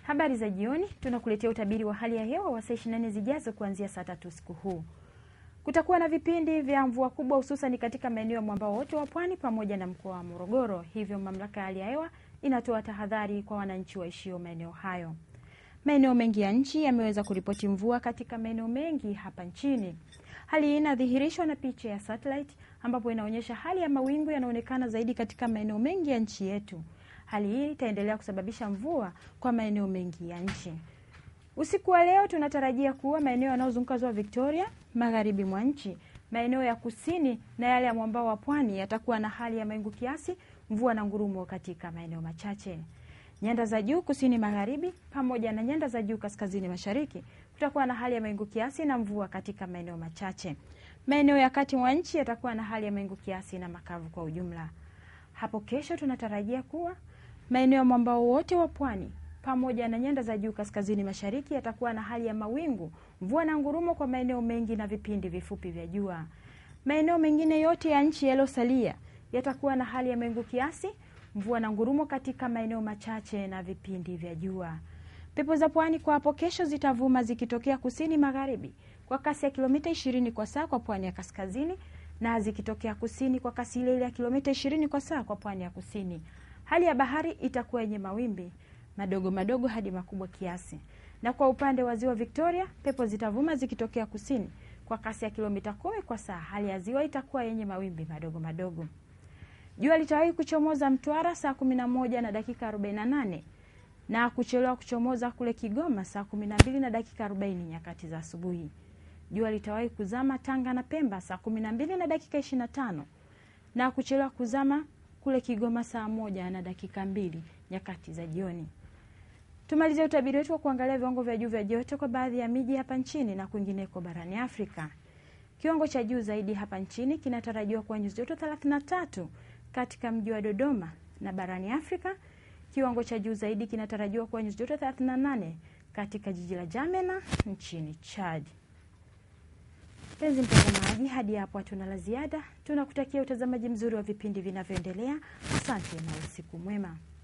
Habari za jioni, tunakuletea utabiri wa hali ya hewa wa saa 24 zijazo kuanzia saa tatu usiku huu. Kutakuwa na vipindi vya mvua kubwa hususan katika maeneo ya mwambao wote wa pwani pamoja na mkoa wa Morogoro. Hivyo mamlaka ya hali ya hewa inatoa tahadhari kwa wananchi waishio maeneo hayo. Maeneo mengi ya nchi yameweza kuripoti mvua katika maeneo mengi hapa nchini. Hali hii inadhihirishwa na picha ya satellite ambapo inaonyesha hali ya mawingu yanaonekana zaidi katika maeneo mengi ya nchi yetu. Hali hii itaendelea kusababisha mvua kwa maeneo mengi ya nchi. Usiku wa leo tunatarajia kuwa maeneo yanayozunguka ziwa Victoria, magharibi mwa nchi, maeneo ya kusini na yale ya mwambao wa pwani yatakuwa na hali ya mawingu kiasi, mvua na ngurumo katika maeneo machache. Nyanda za juu kusini magharibi pamoja na nyanda za juu kaskazini mashariki kutakuwa na hali ya mawingu kiasi na mvua katika maeneo machache. Maeneo ya kati mwa nchi yatakuwa na hali ya mawingu kiasi na makavu kwa ujumla. Hapo kesho tunatarajia kuwa maeneo ya mwambao wote wa pwani pamoja na nyanda za juu kaskazini mashariki yatakuwa na hali ya mawingu, mvua na ngurumo kwa maeneo mengi na vipindi vifupi vya jua. Maeneo mengine yote ya nchi yaliyosalia yatakuwa na hali ya mawingu kiasi, mvua na ngurumo katika maeneo machache na vipindi vya jua. Pepo za pwani kwa hapo kesho zitavuma zikitokea kusini magharibi kwa kasi ya kilomita 20 kwa saa kwa pwani ya kaskazini na zikitokea kusini kwa kasi ile ile ya kilomita 20 kwa saa kwa pwani ya kusini. Hali ya bahari itakuwa yenye mawimbi madogo madogo hadi makubwa kiasi. Na kwa upande wa ziwa Victoria, pepo zitavuma zikitokea kusini kwa kasi ya kilomita kumi kwa saa. Hali ya ziwa itakuwa yenye mawimbi madogo madogo. Jua litawahi kuchomoza Mtwara saa kumi na moja na dakika arobaini na nane na kuchelewa kuchomoza kule Kigoma saa kumi na mbili na dakika arobaini nyakati za asubuhi. Jua litawahi kuzama Tanga na Pemba saa kumi na mbili na dakika ishirini na tano na kuchelewa kuzama kule Kigoma saa moja na dakika mbili nyakati za jioni. Tumalizie utabiri wetu wa kuangalia viwango vya juu vya joto kwa baadhi ya miji hapa nchini na kwingineko barani Afrika. Kiwango cha juu zaidi hapa nchini kinatarajiwa kuwa nyuzi joto 33 katika mji wa Dodoma, na barani Afrika kiwango cha juu zaidi kinatarajiwa kuwa nyuzi joto 38 katika jiji la Jamena nchini Chad. Mpenzi mtazamaji, hadi hapo hatuna la ziada. Tunakutakia utazamaji mzuri wa vipindi vinavyoendelea. Asante na usiku mwema.